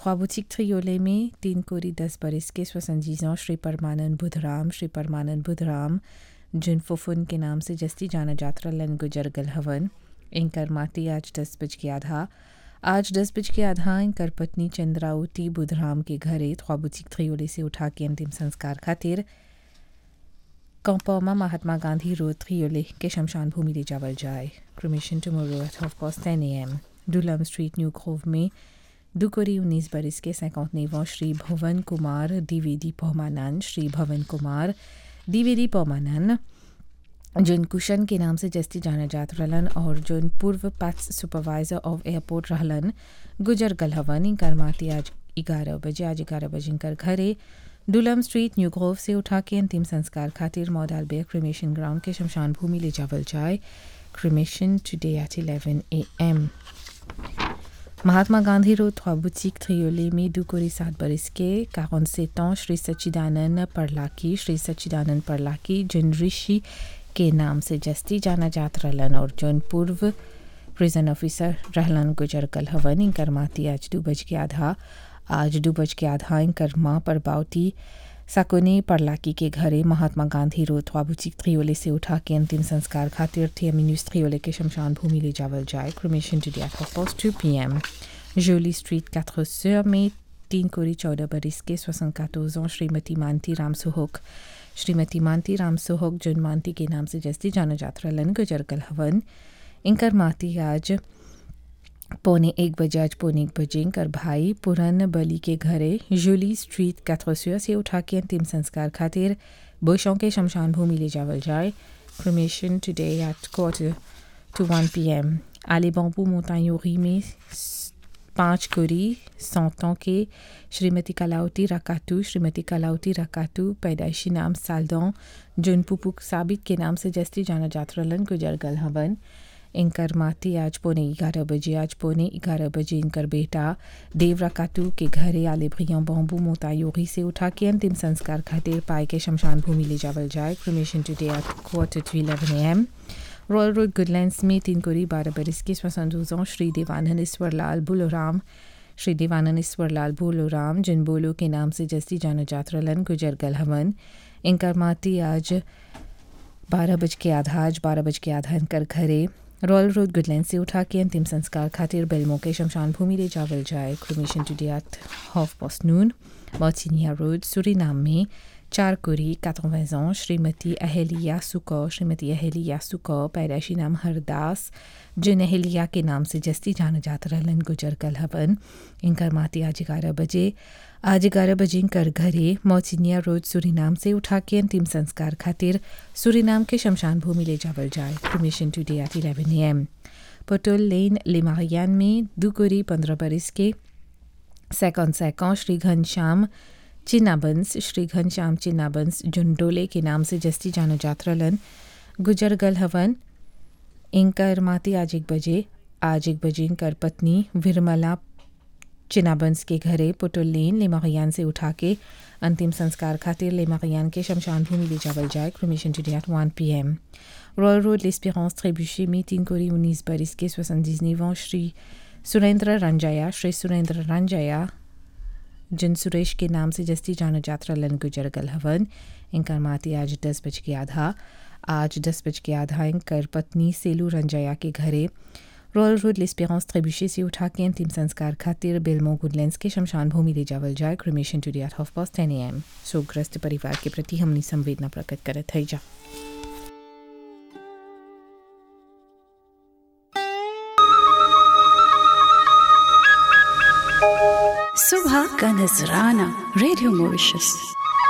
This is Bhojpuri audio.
ख्वाबुचिक थ्रियोले में तीन कोरी दस बरस के स्वसंजीजों श्री परमानंद बुधराम श्री परमानंद बुधराम जिन फुफुन के नाम से जस्ती जाना जात्रा लन गुजर गल हवन इनकर माती आज दस बज के आधा आज दस बज के आधा इनकर पत्नी चंद्रावती बुधराम के घरे ख्वाबुचिक थ्रियोले से उठा के अंतिम संस्कार खातिर कंपोमा महात्मा गांधी रोड थ्रियोले के शमशान भूमि ले जावल जाए cremation tomorrow at half past ten A M डुलम स्ट्रीट न्यू ग्रोव में दुकोरी उन्नीस बरस के सैकौतनेवा श्री भवन कुमार द्विवेदी पौमानंद श्री भवन कुमार द्विवेदी पौमानंद जिन कुशन के नाम से जस्ती जाना जात रहलन और जिन पूर्व पैक्स सुपरवाइजर ऑफ एयरपोर्ट रहलन गुजर गलहवन इनकर माती आज ग्यारह बजे आज ग्यारह बजे इनकर घरे डुलम स्ट्रीट न्यू ग्रोव से उठा के अंतिम संस्कार खातिर मौदाल बे क्रिमेशन ग्राउंड के शमशान भूमि ले जावल जाए cremation today at eleven A M Mahatma Gandhi road ख्वाबुचिक थ्रियोले में दुकोरी सात बरस के काउन से श्री सच्चिदानंद परलाकी श्री सच्चिदानंद परलाकी जिन ऋषि के नाम से जस्ती जाना जात रहलन और जौन पूर्व प्रिजन ऑफिसर रहलन गुजर कल हवन इनकर माती आज दू बज के आधा आज दू बज के आधा इनकर माँ पर बावती साकोने परलाकी के घरे महात्मा गांधी रोड ख्वाबुचिक थ्रियोले से उठा के अंतिम संस्कार खातिर थियमिन्यूज थ्रियोले के शमशान भूमि ले जावल जाए cremation today past two P M जोली स्ट्रीट quatre sœurs में तीन कोरी चौदह बरिस के सोसन कातोजों श्रीमती मानती राम सुहोक श्रीमती मानती राम सुहोक जुन मानती के नाम से जस्ती जाना जात्रा लन गुजर कल हवन इनकर माती आज पौने एक बजे आज पौने एक बजे इनकर भाई पुरन बली के घरे जूली स्ट्रीट कैथोसिया से उठा के अंतिम संस्कार खातिर बुशों के शमशान भूमि ले जावल जाए cremation today at quarter to one P M आले बम्बू मोतायोरी में पाँच कुरी सौतों के श्रीमती कलावती रकातू श्रीमती कलावती रकातू पैदाइशी नाम सालदों जुन पुपुक साबित के नाम से जस्ती जाना जातरलन गुजर गल हवन इनकर माती आज पौने ग्यारह बजे आज पौने ग्यारह बजे इनकर बेटा देव रकातू के घरे आले भ्रियों बम्बू मोतायोगी से उठा के अंतिम संस्कार खातिर पाए के शमशान भूमि ले जावल जाए cremation today at quarter to eleven M royal road Goodlands में तीन कोरी बारह बरस के स्वसंदूजों श्री देवानंद ईश्वरलाल बुलोराम श्री देवानंद ईश्वरलाल बुलोराम जिन बोलो के नाम से जस्ती जाना जातरलन गुजर गल हवन इनकर माती आज बारह बज के आधा आज बारह बज के आधा इनकर घरे रॉयल रोड गुडलैंड से उठा के अंतिम संस्कार खातिर बेलमो के शमशान भूमि ले जावल जाए cremation today half past noon मौचिनिया रोड सुरीनाम में चार कुरी quatre ans श्रीमती अहलिया सुको श्रीमती अहलिया सुको पैदाइशी नाम हरदास जिन अहलिया के नाम से जस्ती जाना जाता रहलन गुजर कल हवन इनकर माती आज ग्यारह बजे आज ग्यारह बजे इनकर घरे मौचिनिया रोड सुरीनाम से उठा के अंतिम संस्कार खातिर सुरीनाम के शमशान भूमि ले जावल जाए cremation today at eleven A M पटोल लेन लिमारियान में दुकुरी पंद्रह बरस के सैकौन सैकौन श्री घनश्याम चिन्नाबंस श्री घनश्याम चिन्नाबंस जुंडोले के नाम से जस्ती जानो जात्रलन गुजर गल हवन इनकर माती आज एक बजे आज एक बजे इनकर पत्नी विरमला चिनाबंस के घरे पुटुल लेन लेमागियान से उठा के अंतिम संस्कार खातिर लेमागियान के शमशान भूमि ले जावल जाए cremation to at one P M royal road लेस्पेरेंस ट्रेब्यूशे में तीन कोरी उन्नीस बरिस के सोसंजीजनेवा श्री सुरेंद्र रंजाया श्री सुरेंद्र रंजाया जिन सुरेश के नाम से जस्ती जाना जात्रा लन गुजर गल हवन इनकर माती आज दस बज के आधा आज दस बज के आधा इनकर पत्नी सेलू रंजाया के घरे रॉयल रोड लिस्पेरेंस ट्रेब्यूशे से उठा के अंतिम संस्कार खातिर बेलमो गुडलैंड्स के शमशान भूमि ले जावल जाए cremation to at half past ten M शोकग्रस्त परिवार के प्रति हमनी संवेदना प्रकट करत है जा सुबह का नजराना रेडियो मॉरिशस